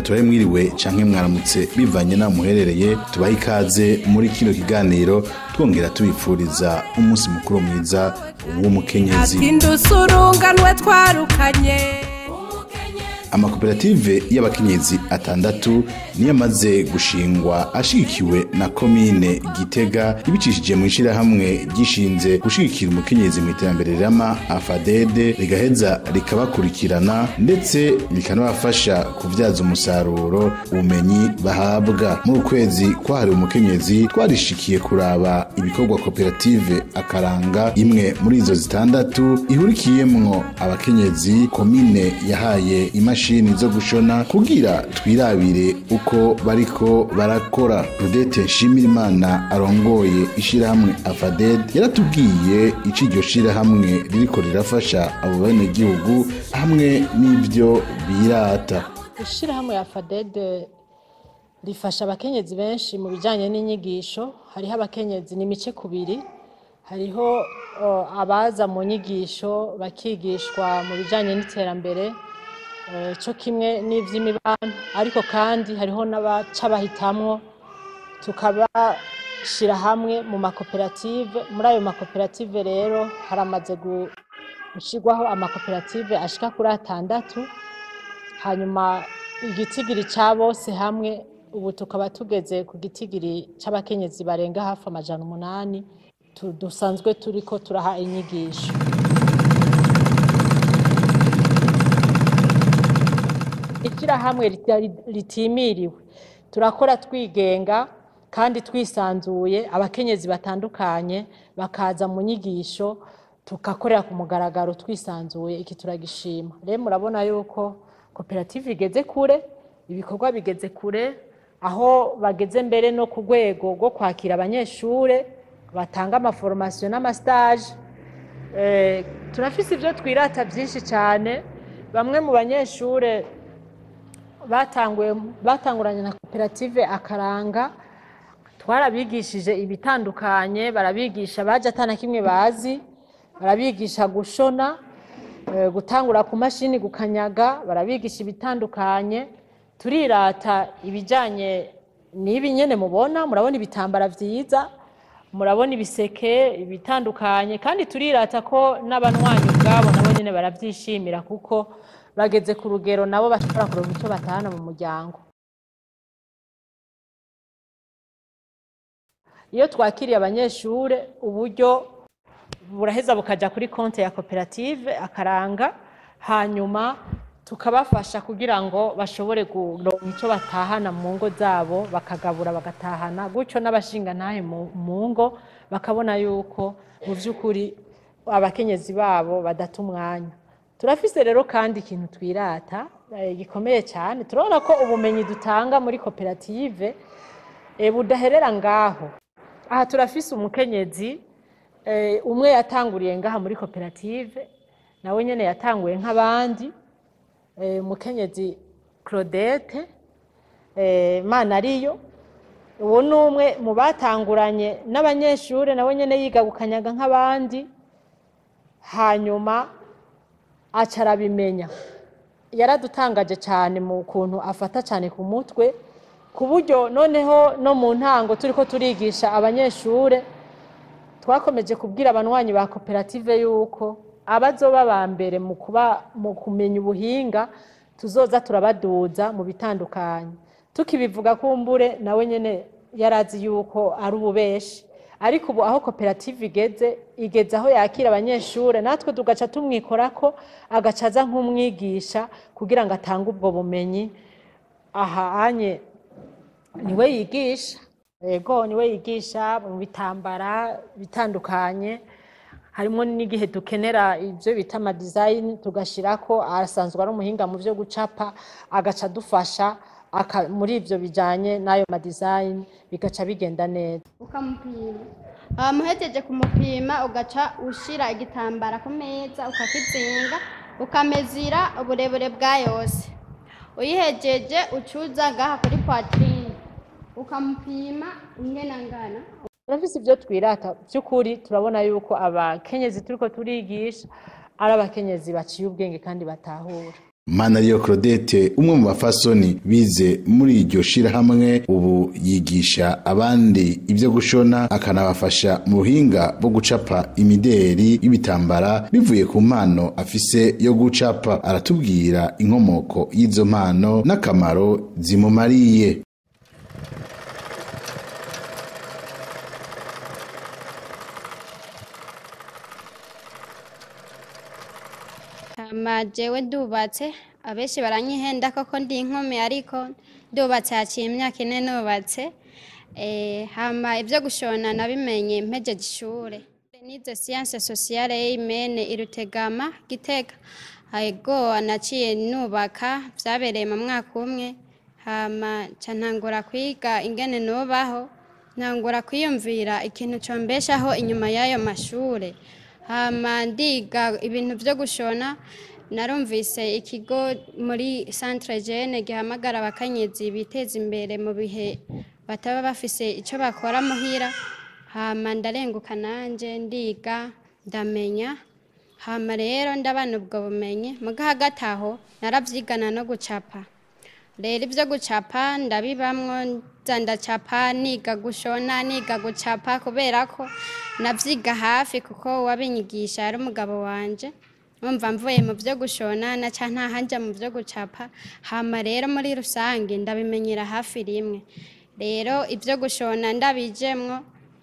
tubahe mwiriwe canke mwaramutse bivanye naho muherereye tubahe ikaze muri kino kiganiro twongera tubipfuriza umunsi mukuru mwiza w'umukenyezi atindusurunganwe twarukanye amakoperative y'abakenyezi atandatu niyo amaze gushingwa ashigikiwe na komine gitega ibicishije mu ishirahamwe gishinze gushigikira umukenyezi mu iterambere rirama afadede rigaheza rikabakurikirana ndetse rikanabafasha kubyaza umusaruro ubumenyi bahabwa muri ukwezi kwahariwe umukenyezi twarishikiye kuraba ibikorwa koperative akaranga imwe muri izo zitandatu ihurikiyemwo abakenyezi komine yahaye imashini zo gushona kugira twirabire uko bariko barakora Rudete Nshimirimana arongoye ishirahamwe Afaded yaratubwiye ico iryo shirahamwe ririko rirafasha abo benegihugu hamwe n'ivyo birata ishirahamwe ya fadede rifasha abakenyezi benshi mu bijyanye n'inyigisho hariho abakenyezi n'imice kubiri hariho uh, abaza mu nyigisho bakigishwa mu bijyanye n'iterambere uh, cyo kimwe n'iby'imibano ariko kandi hariho n'abaca bahitamwo tukabashyira hamwe mu makoperative muri ayo makoperative rero haramaze gu- gushyirwaho amakoperative ashika kuri atandatu hanyuma igitigiri cya bose hamwe ubu tukaba tugeze ku gitigiri cy'abakenyezi barenga hafi amajana umunani tu- dusanzwe turiko turaha inyigisho ishyirahamwe rita- ritimiriwe turakora twigenga kandi twisanzuye abakenyezi batandukanye bakaza mu nyigisho tugakorera ku mugaragaro twisanzuye iki turagishima rero murabona yuko koperative igeze kure ibikorwa bigeze kure aho bageze mbere no ku rwego rwo kwakira abanyeshure batanga amaforomasiyo n'amasitaje Eh, turafise ibyo twirata byinshi cyane bamwe mu banyeshure batanguye batanguranye na koperative akaranga twarabigishije ibitandukanye barabigisha baje atana kimwe bazi barabigisha gushona eh, gutangura ku mashini gukanyaga barabigisha ibitandukanye turirata ibijyanye n'ibi nyene mubona murabona ibitambara vyiza murabona ibiseke ibitandukanye kandi turirata ko n'abanywanyi ubwabo nabo nyene baravyishimira kuko bageze ku rugero nabo bashobora kuronka icyo batahana mu muryango iyo twakiriye abanyeshure uburyo buraheza bukaja kuri konti ya koperative akaranga hanyuma tukabafasha kugira ngo bashobore kuronka icyo batahana mu ngo zabo bakagabura bagatahana gutyo n'abashingantahe mu mu ngo bakabona yuko mu by'ukuri abakenyezi babo badata umwanya turafise rero kandi ikintu twirata eh, gikomeye cyane turabona ko ubumenyi dutanga muri koperative eh, budaherera ngaho aha turafise umukenyezi eh, umwe yatanguriye ngaha muri koperative nawe nyene yatanguye nk'abandi eh, umukenyezi claudette eh, mana ariyo uwo ni umwe mu batanguranye n'abanyeshure nawe nyene yiga gukanyaga nk'abandi hanyuma aca arabimenya yaradutangaje cyane mu kuntu afata cyane ku mutwe ku buryo noneho no mu ntango turiko turigisha abanyeshure twakomeje kubwira abanywanyi ba koperative yuko abazoba ba mbere mu kuba mu kumenya ubuhinga tuzoza turabaduza mu bitandukanye tukibivuga kumbure nawe nyene yarazi yuko ari ububeshi ariko ubu aho koperative igeze igeze aho yakira abanyeshure natwe tugaca tumwikorako agaca aza nk'umwigisha kugira ngo atange ubwo bumenyi aha anye niwe yigisha yego niwe yigisha mu bitambara bitandukanye harimo n'igihe dukenera ibyo bita amadizayini tugashyirako asanzwe ari umuhinga mu byo gucapa agaca adufasha aka- muri ibyo bijyanye n'ayo madizayini bigaca bigenda neza ukamupima hama uhejeje kumupima ugaca ushira igitambara ku meza ukakizinga ukamezira uburebure bwa yose uyihejeje ucuza ngaha kuri poitrine ukamupima ingena ngana turafise ibyo twirata by'ukuri turabona yuko abakenyezi turiko turigisha ari abakenyezi baciye ubwenge kandi batahura Manariyo Claudette umwe mu bafasoni bize muri iryo shirahamwe ubu yigisha abandi ivyo gushona akanabafasha mu buhinga bwo gucapa imideri y'ibitambara bivuye ku mpano afise yo gucapa aratubwira inkomoko y'izo mpano n'akamaro zimumariye hama jewe ndubatse abenshi baranyihenda koko ndi inkumi ariko ndubatse haciye imyaka ine nubatse Eh, hama ibyo gushona nabimenye mpejeje ishure nize siyanse sosiyale y'imene irutegama gitega ego naciye nubaka vyabereye mu mwaka umwe hama ca ntangura kwiga ingene nubaho ntangura kwiyumvira ikintu combeshaho inyuma y'ayo mashure hama ndiga ibintu vyo gushona narumvise ikigo muri centre jeune gihamagara abakenyezi biteza imbere mu bihe bataba bafise ico bakora muhira hama ndarenguka nanje ndiga ndamenya hama rero ndabana ubwo bumenyi muga hagati aho naravyigana no gucapa rero ibyo gucapa ndabibamwo nza ndacapa niga gushona niga gucapa kubera ko navyiga hafi kuko uwabinyigisha yari umugabo wanje umva mvuye mu byo gushona na ca ntahanja mu byo gucapa hama rero muri rusange ndabimenyera hafi rimwe rero ibyo gushona ndabijemwo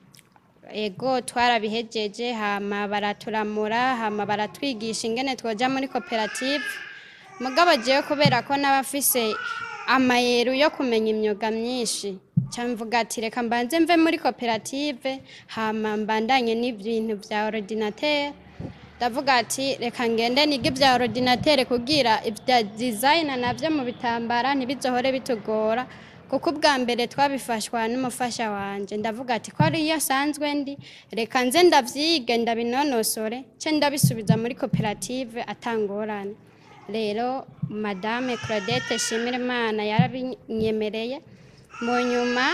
ego twarabihejeje hama baraturamura hama baratwigisha ingene twoja muri koperative mugabo jewe kubera ko n'abafise amayeru yo kumenya imyuga myinshi camvuga ati reka mbanze mve muri koperative hama mbandanye n'ibintu vya ordinateur ndavuga ati reka ngende nige ibya ordinateur kugira ibya design navyo mu bitambara ntibizohore bitugora kuko ubwa mbere twabifashwa n'umufasha wanje ndavuga ati ko ari iyo asanzwe ndi reka nze ndavyige ndabinonosore ce ndabisubiza muri koperative atangorane rero madame claudette shimirimana yarabinyemereye mu nyuma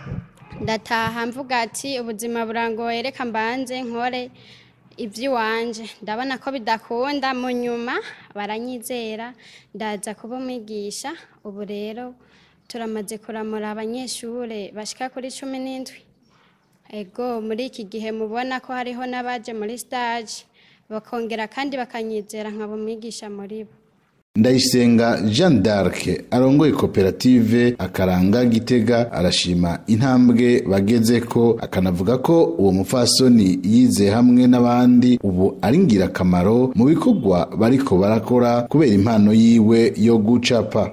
ndataha mvuga ati ubuzima burangoye reka mbanze nkore iby'iwanje ndabona ko bidakunda mu nyuma baranyizera ndaza kuba umwigisha ubu rero turamaze kuramura abanyeshuri bashika kuri cumi n'indwi ego muri iki gihe mubona ko hariho n'abaje muri stage bakongera kandi bakanyizera nkaba umwigisha muri bo ndayisenga jean d'arc arongoye koperative akaranga gitega arashima intambwe bageze ko akanavuga ko uwo mupfasoni yize hamwe n'abandi ubu ari ngirakamaro mu bikorwa bariko barakora kubera impano yiwe yo gucapa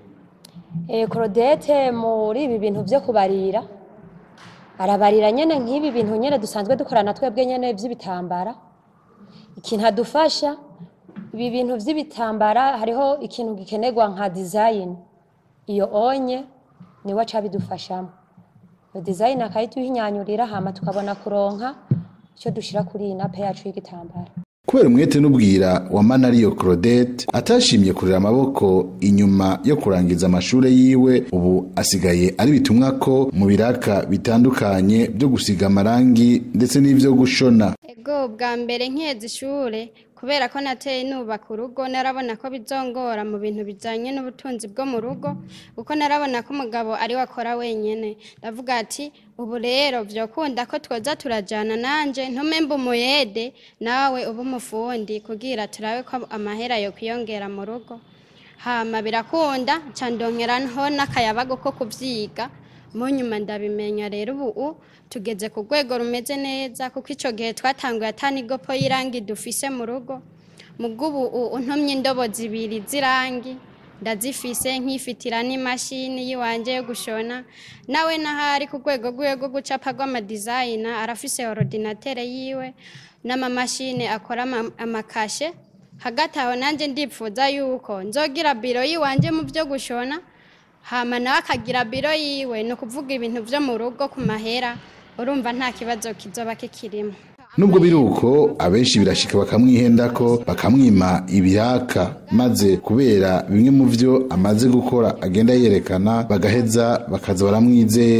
Eh, Claudette muri ibi bintu byo kubarira arabarira nyene nk'ibi bintu nyene dusanzwe dukorana twebwe nyene vy'ibitambara ikintu adufasha ibi bintu vy'ibitambara hariho ikintu gikenerwa nka design iyo onye niwe aca bidufashamo iyo design akayituhinyanyurira hama tukabona kuronka icyo dushira kuri iyi nape yacu y'igitambara kubera umwete n'ubwira wa manariyo claudette atashimye kurera amaboko inyuma yo kurangiza amashure yiwe ubu asigaye ari bitumwa ko mu biraka bitandukanye byo gusiga amarangi ndetse n'ivyo gushona ego bwa mbere nkiheza ishure kubera ko nateye nubaka urugo narabona ko bizongora mu bintu bijyanye n'ubutunzi bwo mu rugo kuko narabona ko umugabo ari we akora wenyine ndavuga ati ubu rero byokunda ko twoza turajyana nanjye ntume mba umuyede nawe uba umufundi kugira turabe ko amahera yo kwiyongera mu rugo hama birakunda candongeraho n'akayabago ko kubyiga mu nyuma ndabimenya rero ubu tugeze ku rwego rumeze neza kuko icyo gihe twatanguye atanigopo y'irangi dufise mu rugo mu bw'ubu untumye indobo zibiri z'irangi ndazifise nkifitira n'imashini y'iwanjye yo gushona nawe n'ahari ku rwego rwiwe rwo gucapa rw'amadizayina arafise orodinatere yiwe n'amamashini akora ama- amakashe hagati aho nanjye ndipfuza yuko nzogira biro y'iwanjye mu byo gushona hama nawe akagira biro yiwe ni ukuvuga ibintu byo mu rugo ku mahera urumva nta kibazo kizoba kikirimo nubwo biri uko abenshi birashika bakamwihendako bakamwima ibiraka maze kubera bimwe mu vyo amaze gukora agenda yerekana bagaheza bakaza baramwizera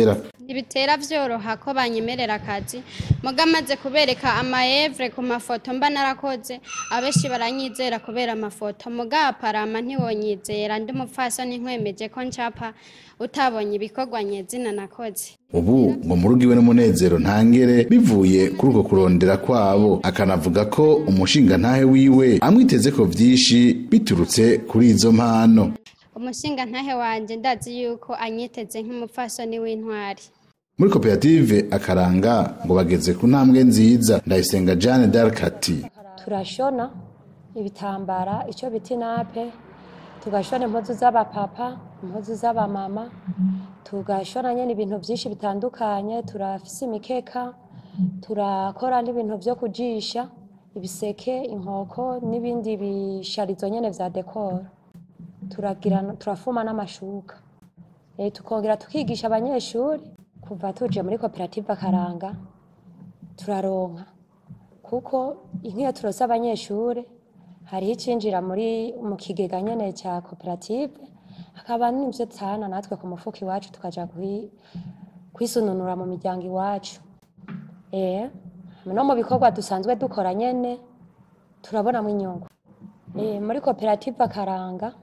ntibitera vyoroha ko banyemerera akazi muga maze kubereka amaevre ku mafoto mba narakoze abenshi baranyizera kubera amafoto muga aparama ntiwonyizera ndi umupfasoni nkwemeje ko ncapa utabonye ibikorwa nyezina nakoze ubu ngo mu rugo iwe n'umunezero ntangere bivuye kuri uko kurondera kwabo akanavuga ko umushinga ntahe wiwe amwiteze ko vyinshi biturutse kuri izo mpano umushinga ntahe wanje ndazi yuko anyiteze nk'umupfasoni w'intwari muri koperative akaranga ngo bageze ku ntambwe nziza ndayisenga Jeanne d'Arc ati turashona ibitambara icyo bita inape tugashona impuzu z'abapapa impuzu z'abamama tugashona nyine ibintu byinshi bitandukanye turafise imikeka turakora n'ibintu byo kujisha ibiseke inkoko n'ibindi bisharizo nyine vya dekoro turagira turafuma n'amashuka e, tukongera tukigisha abanyeshuri kuva tuje muri koperative akaranga turaronka kuko inkiyo turose abanyeshuri hariho icinjira muri mu kigega nyene cya koperative hakaba n'ivyo tsana natwe ku mufuko iwacu tukaja kwi- kwisununura mu miryango iwacu eh no mu bikorwa dusanzwe dukora nyene turabonamo inyungu eh muri koperative akaranga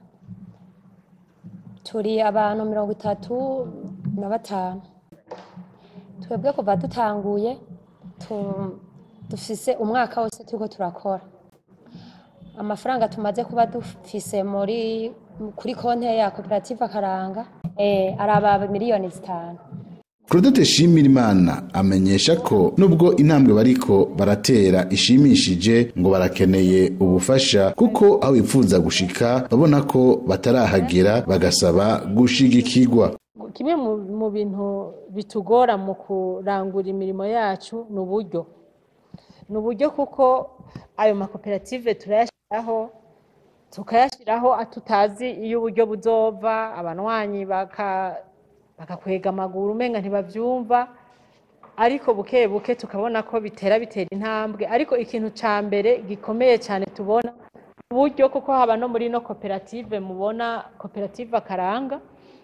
turi abantu mirongo itatu na batanu twebwe kuva dutanguye tu- dufise umwaka wose turiko turakora amafaranga tumaze kuba dufise muri kuri konte ya koperative akaranga eh, araba miliyoni zitanu Claudette Shimirimana amenyesha ko nubwo intambwe bariko baratera ishimishije ngo barakeneye ubufasha kuko aho bipfuza gushika babona ko batarahagera bagasaba gushigikirwa kimwe mu mu bintu bitugora mu kurangura imirimo yacu ni uburyo ni uburyo kuko ayo makoperative turayashyiraho tukayashyiraho tutazi iyo uburyo buzova abanywanyi baka- bagakwega amaguru umenga ntibabyumva ariko buke buke tukabona ko bitera bitera intambwe ariko ikintu cya mbere gikomeye cyane tubona uburyo kuko haba no muri ino koperative mubona koperative akaranga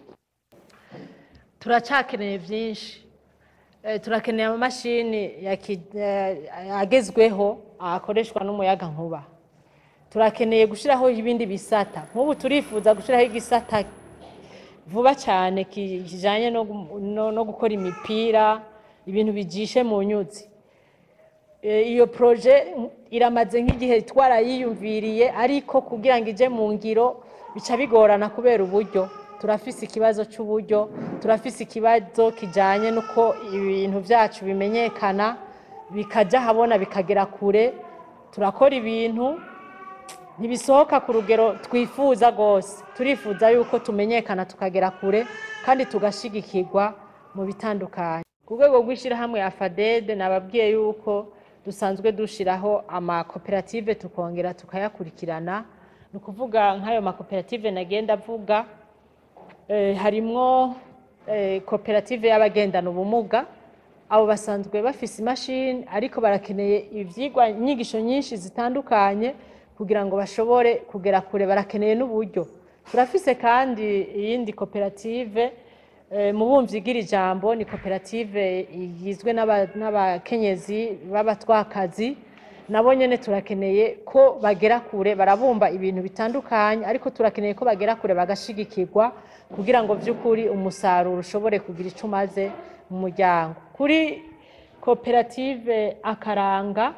turacakeneye byinshi Eh, turakeneye amamashini ya ki- eh, agezweho akoreshwa n'umuyaga nkuba turakeneye gushyiraho ibindi bisata nk'ubu turifuza gushyiraho igisata vuba cyane ki- kijyanye no gu- no- no gukora imipira ibintu bijishe mu nyuzi Eh, iyo proje iramaze nk'igihe twarayiyumviriye ariko kugira ngo ije mu ngiro bica bigorana kubera uburyo turafise ikibazo cy'uburyo turafise ikibazo kijyanye n'uko ibintu byacu bimenyekana bikajya habona bikagera kure turakora ibintu ntibisohoka ku rugero twifuza rwose turifuza yuko tumenyekana tukagera kure kandi tugashyigikirwa mu bitandukanye ku rwego rw'ishyirahamwe ya fadede nababwiye yuko dusanzwe dushyiraho amakoperative tukongera tukayakurikirana ni ukuvuga nk'ayo makoperative nagenda avuga eh, harimwo eh, koperative y'abagendana ubumuga abo basanzwe bafise imashini ariko barakeneye ivyigwa inyigisho nyinshi zitandukanye kugira ngo bashobore kugera kure barakeneye n'uburyo turafise kandi iyindi koperative eh, mu bumvyi bw'iri jambo ni koperative igizwe n'aba- n'abakenyezi b'abatwakazi nabo nyene turakeneye ko bagera kure barabumba ibintu bitandukanye ariko turakeneye ko bagera kure bagashigikirwa kugira ngo vy'ukuri umusaruro ushobore kugira ico umaze mu muryango kuri koperative akaranga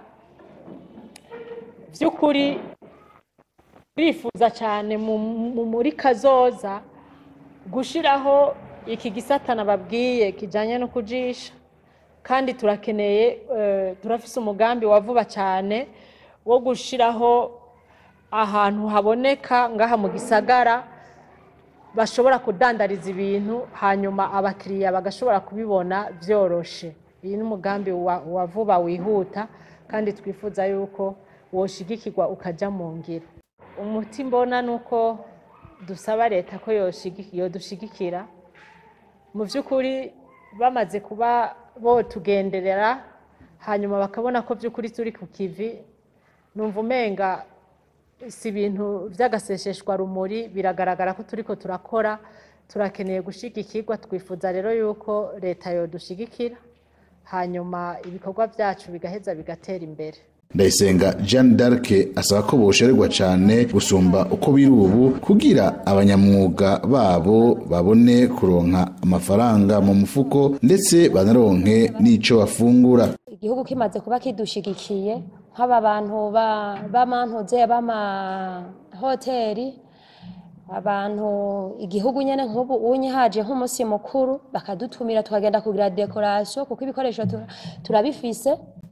vy'ukuri turifuza cyane mu- mu- muri kazoza gushiraho iki gisata nababwiye kijanye no kujisha kandi turakeneye eh, turafise umugambi wa vuba cyane wo gushiraho ahantu haboneka ngaha mu gisagara bashobora kudandariza ibintu hanyuma abakiriya bagashobora kubibona byoroshe iyi ni umugambi wa, wa vuba wihuta kandi twifuza yuko woshigikirwa ukaja mu ngiro umuti mbona ni uko dusaba leta ko yoshigi- yodushigikira mu by'ukuri bamaze kuba botugenderera hanyuma bakabona ko by'ukuri turi ku kivi numva umenga si ibintu by'agaseseshwa rumuri biragaragara ko turiko turakora turakeneye gushigikirwa twifuza rero yuko leta yodushigikira hanyuma ibikorwa byacu bigaheza bigatera imbere ndayisenga jeanne d'arc asaba ko boshererwa cyane gusumba uko biri ubu kugira abanyamwuga babo babone kuronka amafaranga mu mufuko ndetse banaronke n'ico bafungura igihugu kimaze kuba kidushigikiye nk'aba bantu ba- b'amantuze b'amahoteli abantu igihugu nyene nk'ubu unye haje nk'umunsi mukuru bakadutumira tukagenda kugira dekorasiyo kuko ibikoresho tura- turabifise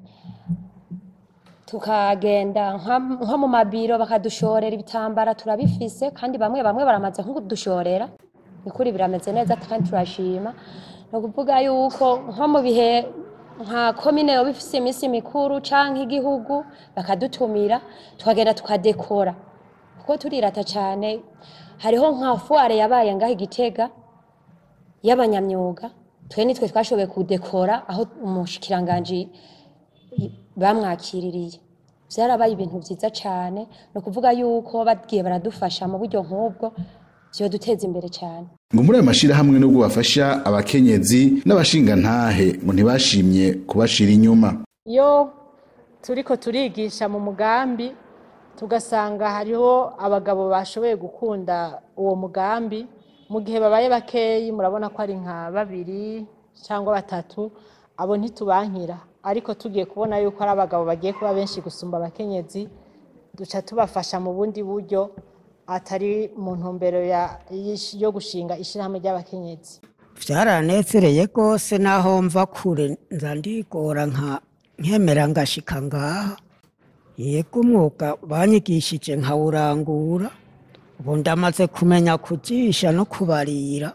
tukagenda nka- nko mu mabiro bakadushorera ibitambara turabifise kandi bamwe bamwe baramaze nko kudushorera nikuri birameze neza kandi turashima ni ukuvuga yuko nko mu bihe nka komine yoba ifise iminsi mikuru canke igihugu bakadutumira tukagenda tukadekora kuko turirata cane hariho nka fuare yabaye ngaho igitega y'abanyamyuga twe nitwe twashoboye kudekora aho umushikiranganji bamwakiririye byarabaye ibintu byiza cyane ni ukuvuga yuko bagiye baradufasha mu buryo nk'ubwo duteza imbere cyane ngo muri ayo mashyirahamwe nubwo bafasha abakenyezi n'abashingantahe ngo ntibashimye kubashira inyuma iyo turiko turigisha mu mugambi tugasanga hariho abagabo bashoboye gukunda uwo mugambi mu gihe babaye bakeyi murabona ko ari nka babiri cyangwa batatu abo ntitubankira ariko tugiye kubona yuko ari abagabo bagiye kuba benshi gusumba abakenyezi duca tubafasha mu bundi buryo atari mu ntumbero ya- yo gushinga ishyirahamwe ry'abakenyezi byaranezereye rwose naho mva kure nza ndigora nka nkemera ngashika ngaha yego umwuga banyigishije nkawurangura ubu ndamaze kumenya kujisha no kubarira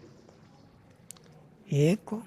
yego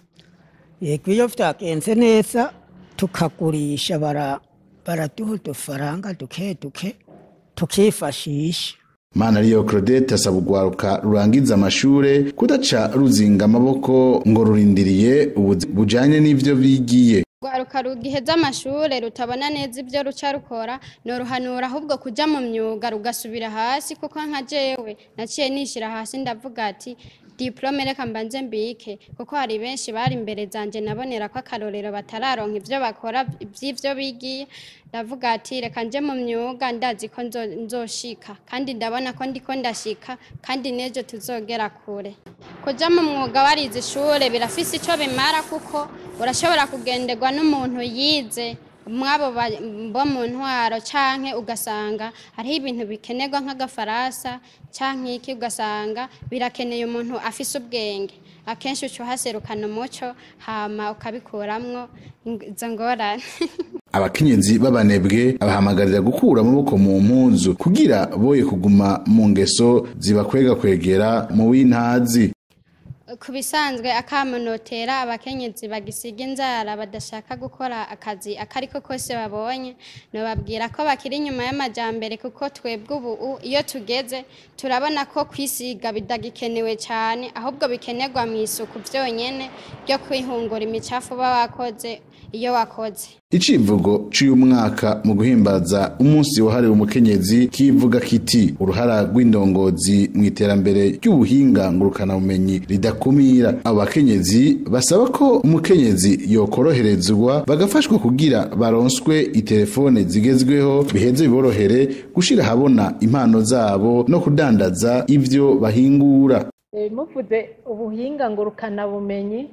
yego iyo byagenze neza tukagurisha bara- baraduha udufaranga duke duke tukifashisha mana ariyo claudette asaba urwaruka rurangiza amashure kudaca ruzinga amaboko ngo rurindiriye ubuzi bujanye n'ivyo bigiye rwaruka rugiheza amashure rutabona neza ibyo ruca rukora noruhanura ahubwo kuja mu myuga rugasubira hasi kuko nka jewe naciye nishira hasi ndavuga ati diplome reka mbanze mbike kuko hari benshi bari imbere zanje nabonera ko akarorero batararonka ivyo bakora vy'ivyo bigiye ndavuga ati reka nje mu myuga ndazi ko nzo- nzoshika kandi ndabona ko ndiko ndashika kandi n'ejo tuzogera kure kuja mu mwuga warize ishure birafise ico bimara kuko urashobora kugenderwa n'umuntu yize mwabo ba- bo mu ntwaro canke ugasanga hariho ibintu bikenerwa nk'agafaransa canke iki ugasanga birakeneye umuntu afise ubwenge akenshi uca uhaserukana umuco hama ukabikuramwo ing- izo ngorane abakenyezi b'abanebwe abahamagarira gukura amaboko mu mpuzu kugira boye kuguma mu ngeso zibakwega kwegera mu w'intazi ku bisanzwe akamunotera abakenyezi bagisiga inzara badashaka gukora akazi akariko kose babonye nobabwira ko bakiri inyuma y'amajambere kuko twebwe ubu u- iyo tugeze turabona ko kwisiga bidagikenewe cyane ahubwo bikenerwa mu isuku byonyene ryo kwihungura imicafu uba wakoze iyo wakoze icivugo c'uyu mwaka mu guhimbaza umunsi wahariwe umukenyezi kivuga kiti uruhara rw'indongozi mu iterambere ry'ubuhinga ngurukanabumenyi ridakumira abo bakenyezi basaba ko umukenyezi yokoroherezwa bagafashwa kugira baronswe itelefone zigezweho biheze biborohere gushira ahabona impano zabo no kudandaza ivyo bahingura Eh, muvuze ubuhinga ngurukanabumenyi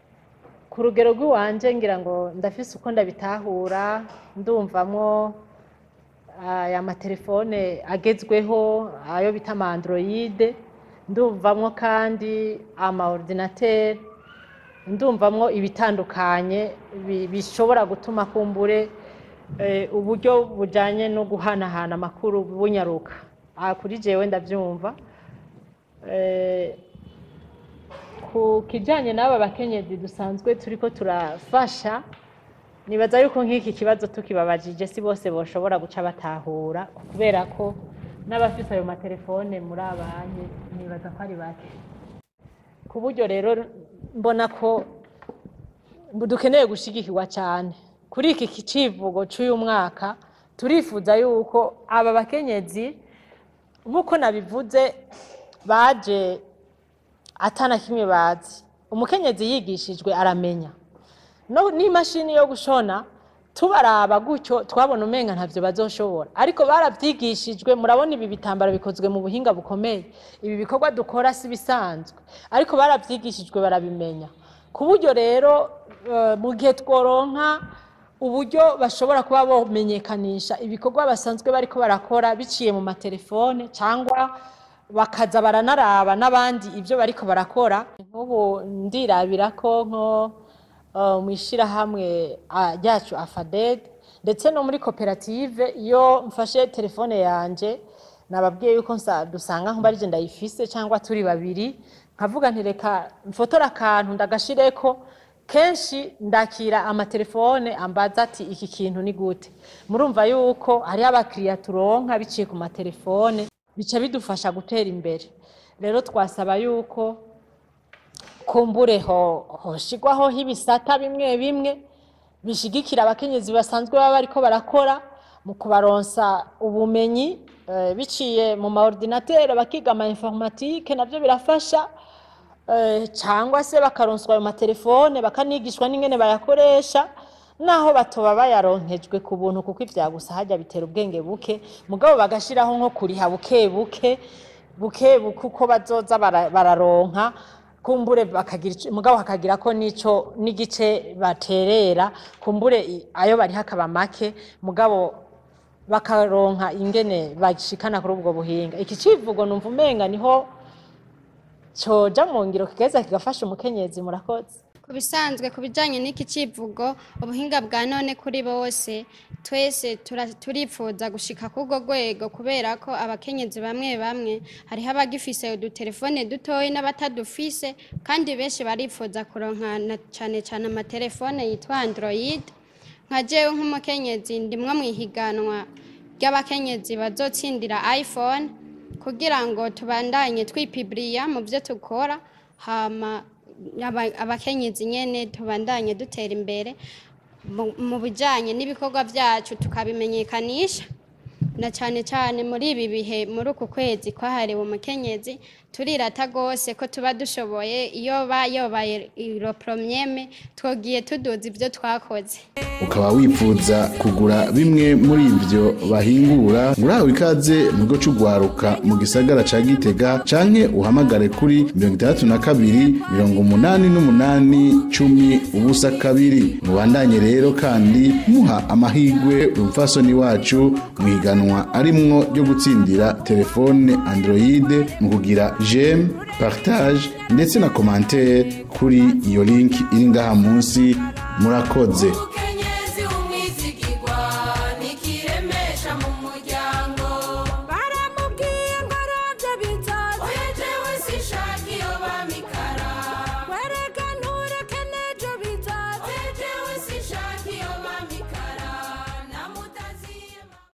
ku rugero rw'iwanje ngira ngo ndafise uko ndabitahura ndumvamwo aya matelefone agezweho ayo bita ama android ndumvamwo kandi ama ordinateur ndumvamwo ibitandukanye bi- bishobora gutuma kumbure eh, uburyo bujanye no guhanahana amakuru bunyaruka aha kuri jewe ndavyumva Eh, ku kijyanye n'aba bakenyezi dusanzwe turi ko turafasha nibaza yuko nk'iki kibazo tukibabajije si bose bashobora guca batahura kubera ko n'abafite ayo matelefone muri abanye nibaza ko ari bake ku buryo rero mbona ko dukeneye gushyigikirwa cyane kuri iki kicivugo cy'uyu mwaka turifuza yuko aba bakenyezi nk'uko nabivuze baje atana kimwe bazi umukenyezi yigishijwe aramenya no n'imashini yo gushona tubaraba gutyo twabona umenga ntavyo bazoshobora ariko baravyigishijwe murabona ibi bitambaro bikozwe mu buhinga bukomeye ibi bikorwa dukora si bisanzwe ariko baravyigishijwe barabimenya ku buryo rero eh, mu gihe tworonka uburyo bashobora kuba bomenyekanisha ibikorwa basanzwe bariko barakora biciye mu matelefone cyangwa bakaza baranaraba n'abandi ibyo bariko barakora nk'ubu ndirabira ko nko uh, mu ishyirahamwe ah, ryacu afaded ndetse no muri koperative iyo mfashe telefone yanje nababwiye yuko nsa- dusanga nkuba arije ndayifise cyangwa turi babiri nkavuga nti reka mfotore akantu ndagashireko kenshi ndakira amatelefone ambaza ati iki kintu ni gute murumva yuko hariho abakiriya turonka biciye ku matelefone bica bidufasha gutera imbere rero twasaba yuko kumbure ho hoshigwaho ibisata bimwe bimwe bishigikira abakenyezi basanzwe baba bariko barakora mu kubaronsa ubumenyi eh, biciye mu maordinatere bakiga ama informatike navyo birafasha eh, cyangwa se bakaronswa ayo matelefone bakanigishwa n'ingene bayakoresha naho batoba bayaronkejwe ku buntu kuko ivya gusa hajya bitera ubwenge buke mugabo bagashiraho nko kuriha buke buke buke buke uko bazoza bara- bararonka kumbure bakagira ico- mugabo hakagira ko nico n'igice baterera kumbure i- ayo bari hakaba make mugabo bakaronka ingene bashikana kuri ubwo buhinga iki civugo numva umenga niho coja mu ngiro kigeza kigafasha umukenyezi murakoze ku bisanzwe ku bijyanye n'iki kivugo ubuhinga bwa none kuri bose twese tura- turifuza gushika ku urwo rwego kubera ko abakenyezi bamwe bamwe hariho abagifise udutelefone dutoya n'abatadufise kandi benshi barifuza kuronka na cyane cyane amatelefone yitwa android nka jewe nk'umukenyezi ndimwo mu ihiganwa ry'abakenyezi bazotsindira iphone kugira ngo tubandanye twipibiriya mu byo tukora hama aba- abakenyezi nyene tubandanye dutera imbere mu- mu bijanye n'ibikorwa byacu tukabimenyekanisha na cyane cyane muri ibi bihe muri uku kwezi kwahariwe umukenyezi turirata rwose ko tuba dushoboye iyo bayobaye iro promyeme twogiye tuduza ibyo twakoze ukaba wifuza kugura bimwe muri ibyo bahingura urahawe ikaze mu kigo cy'ugwaruka mu gisagara ca gitega canke uhamagare kuri mirongo itandatu na kabiri mirongo umunani n'umunani cumi ubusa kabiri mubandanye rero kandi muha amahigwe umupfasoni wacu mu higanwa arimwo ryo gutsindira telefone android mu kugira jem partage ndetse na commentaire kuri iyo link iri ngaha munsi murakoze